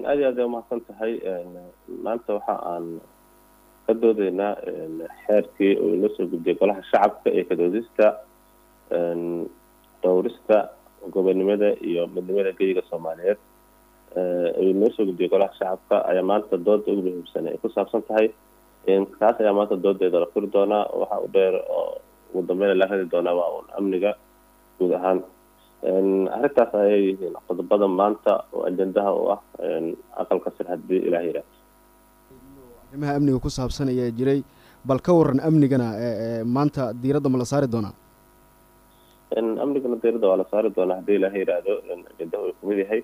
aad iyo aad ay umahadsan tahay maanta waxa aan ka doodeynaa xeerkii uu inoo soo gudbiyay golaha shacabka ee kadoodista dhowrista gobonimada iyo midnimada geyiga soomaaliyeed uu inoo soo gudbiyay golaha shacabka ayaa maanta dooda ugu muhiimsan ay ku saabsan tahay kaas ayaa maanta doodeeda la furi doonaa waxa u dheer oo ugu dambeyn la heli doonaa waa un amniga guud ahaan arrintaas ayay yihiin qodobada maanta oo ajendaha u ah aqalka sir haddii ilaah yidhaah arrimaha amniga ku saabsan ayaa jiray bal ka waran amnigana maanta diiradda ma la saari doonaa amnigana diiradda waa la saari doonaa haddii ilaah yidhaahdo ajendaha uu kamid yahay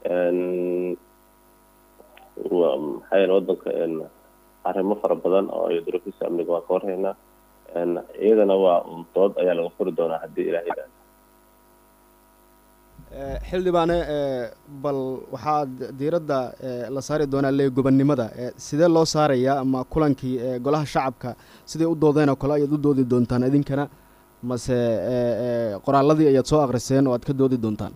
maxaa yeele wadanka arrimo fara badan oo iyo duruufiisa amniga waan ka warhaynaa iyadana waa un dood ayaa laga furi doonaa haddii ilaah yidhaahdo xildhibaane bal waxaa diiradda la saari doonaa le gobonnimada sidee loo saarayaa ama kulankii golaha shacabka siday u doodeen oo kale ayaad u doodi doontaan idinkana mase qoraaladii ayaad soo akriseen oo aad ka doodi doontaan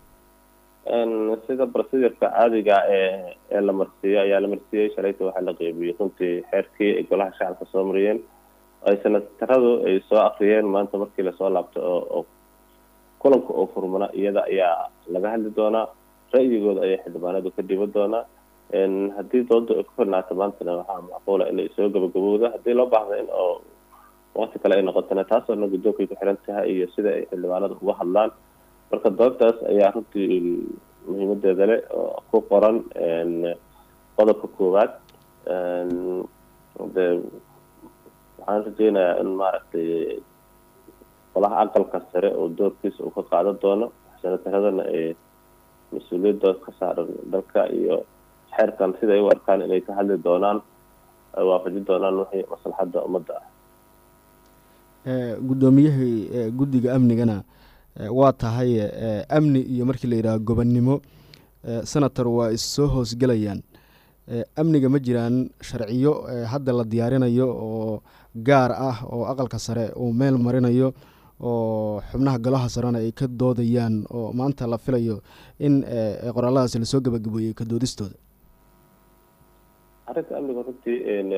sida procedurka caadiga ee ee la marsiiyo ayaa la marsiiyey shalayta waxaa la qeybiyey runtii xeerkii ay golaha shacabka soo mariyeen ay senataradu ay soo akriyeen maanta markii lasoo laabto oo kulanka oo furmana iyada ayaa laga hadli doonaa ra'yigooda ayaa xildhibaanadu ka dhiban doonaa haddii dooda ay ku filnaato maantana waxaa macquula inay soo gabagabowda haddii loo baahda in oo waqti kale ay noqotona taasoo dhan guddoonkay ku xiran tahay iyo sida ay xildhibaanadu uga hadlaan marka doodtaas ayaa runtii muhiimadeeda leh oo ku qoran qodobka koowaad de waxaan rajeynayaa in maaragtay golaha aqalka sare oo doorkiisa uu ka qaadan doono senataradana ay mas-uuliyadooda ka saaran dalka iyo xeerkan siday u arkaan inay ka hadli doonaan ay waafajin doonaan wixii maslaxadda ummadda ah guddoomiyahii guddiga amnigana waa tahay amni iyo markii la yidhaha gobonnimo senator waa issoo hoosgelayaan amniga ma jiraan sharciyo hadda la diyaarinayo oo gaar ah oo aqalka sare uu meel marinayo oo xubnaha golaha sarena ay ka doodayaan oo maanta la filayo in qoraaladaasi lasoo gabagabeeyey ka doodistooda arrinta amniga runtii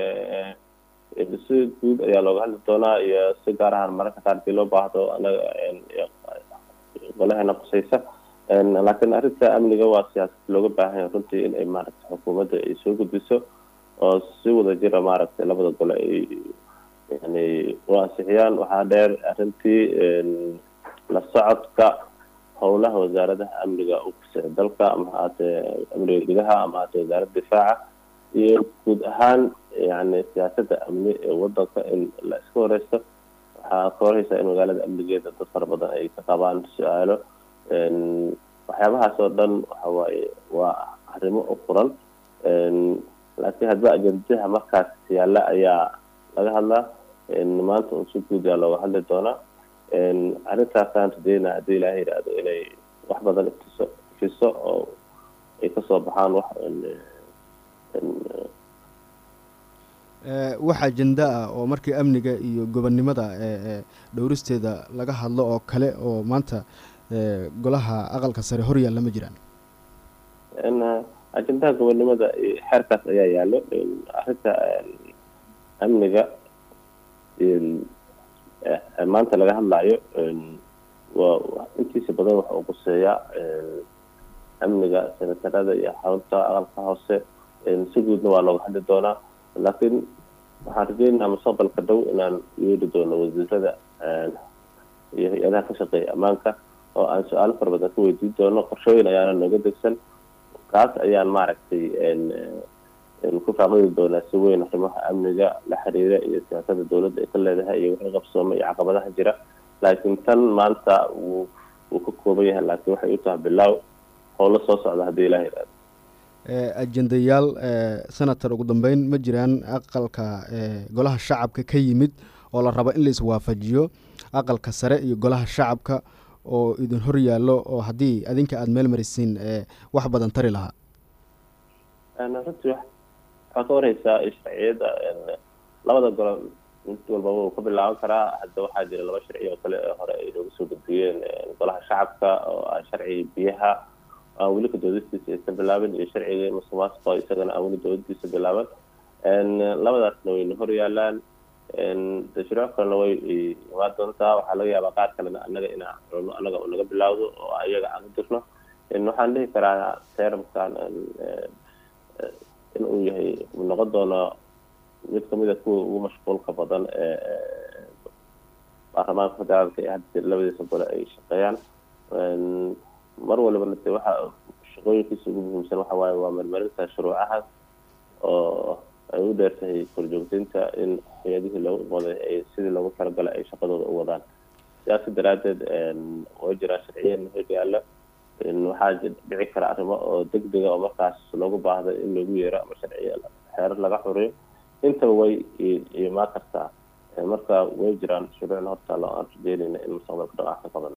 si guud ayaa looga hadli doonaa iyo si gaar ahaan mararka qaar hadii loo baahdo anaga golaheena qusaysa laakiin arrinta amniga waa siyaasad looga baahan yahay runtii in ay maaragtay xukuumadda ay soo gudbiso oo si wada jira maaragtay labada gole ay yani u ansixiyaan waxaa dheer arrintii la socodka howlaha wasaaradaha amniga u kusee dalka ama haatee amniga gudaha ama haatee wasaaradda difaaca iyo guud ahaan yani siyaasadda amni ee wadanka in la iska wareysto waxaa ka horeysaa in magaalada amnigeeda dad fara badan ay ka qabaan su-aalo waxyaabahaas oo dhan waxa waaye waa arrimo u furan laakiin hadba ajendaha markaas yaalla ayaa laga hadlaa maanta un si guud yaa looga hadli doonaa arrintaasaan rajeynaa haddii ilaaha yidhaahdo inay wax badan iftiso ifiso oo ay kasoo baxaan wax wax ajenda ah oo markii amniga iyo gobonnimada dhowristeeda laga hadlo oo kale oo maanta golaha aqalka sare hor yaalla ma jiraan ajendaha gobonnimada xeerkaas ayaa yaallo arrinta amniga maanta laga hadlayo waa intiisa badan waxa uu quseeyaa amniga senatarada iyo xarunta aqalka hoose si guudna waa looga hadli doonaa laakiin waxaan rajeynayaa mustaqbalka dhow inaan yeeli doono wasiirada iyo hay-adaha ka shaqeeya ammaanka oo aan su-aalo fara badan ka weydiin doono qorshooyin ayaana nooga degsan kaas ayaan maaragtay ku faaqidi doonaa si weyn arrimaha amniga la xiriira iyo siyaasada dowladda ay ka leedahay iyo wixii qabsooma iyo caqabadaha jira laakiin tan maanta wuu wuu ka kooban yahay laakiin waxay u tahay bilaaw howlo soo socda haddii ilaah yidhahdo ajendayaal senator ugu dambeyn ma jiraan aqalka golaha shacabka ka yimid oo la rabo in la iswaafajiyo aqalka sare iyo golaha shacabka oo idin hor yaallo oo haddii adinka aada meel marisiin wax badan tari lahaa runtii waxaa ka wareysaa sharciyada labada golo mid walbaba uu ka bilaaban karaa hadda waxaa jira laba sharci oo kale ee hore ay nooga soo gudbiyeen golaha shacabka oo ah sharciga biyaha aan weli ka doodistiisa aysan bilaabin iyo sharciga musuqmaasuqa isagana aan weli doodadiisa bilaaban labadaasna wayna hor yaalaan tashriic kalena way imaan doontaa waxaa laga yaabaa qaar kalena anaga inaan culno anaga u naga bilaawdo oo ayaga aan u dirno waxaan dhihi karaa teramkan in uu yahay noqon doono mid kamid a kuwa ugu mashquulka badan ee baarlamaanka federaalka ee hadda labadiisa gole ay shaqeeyaan mar walibana de waxa shaqooyinkiisa ugu muhiimsan waxa waaye waa marmarinta shuruucahaas oo ay u dheertahay korjoogteynta in hay-adihii loogu waday ay sidii loogu talagalay ay shaqadooda u wadaan sidaasi daraadeed way jiraan sharciyan hor yaalla waxaa dhici kara arrimo oo degdega oo markaas loogu baahda in lagu yeero ama sharciya xeerar laga xuriyo intaba way imaan kartaa marka way jiraan shuruucna horta loo aan rajeynayna in mustaqbalka dhaqaaq ka qaban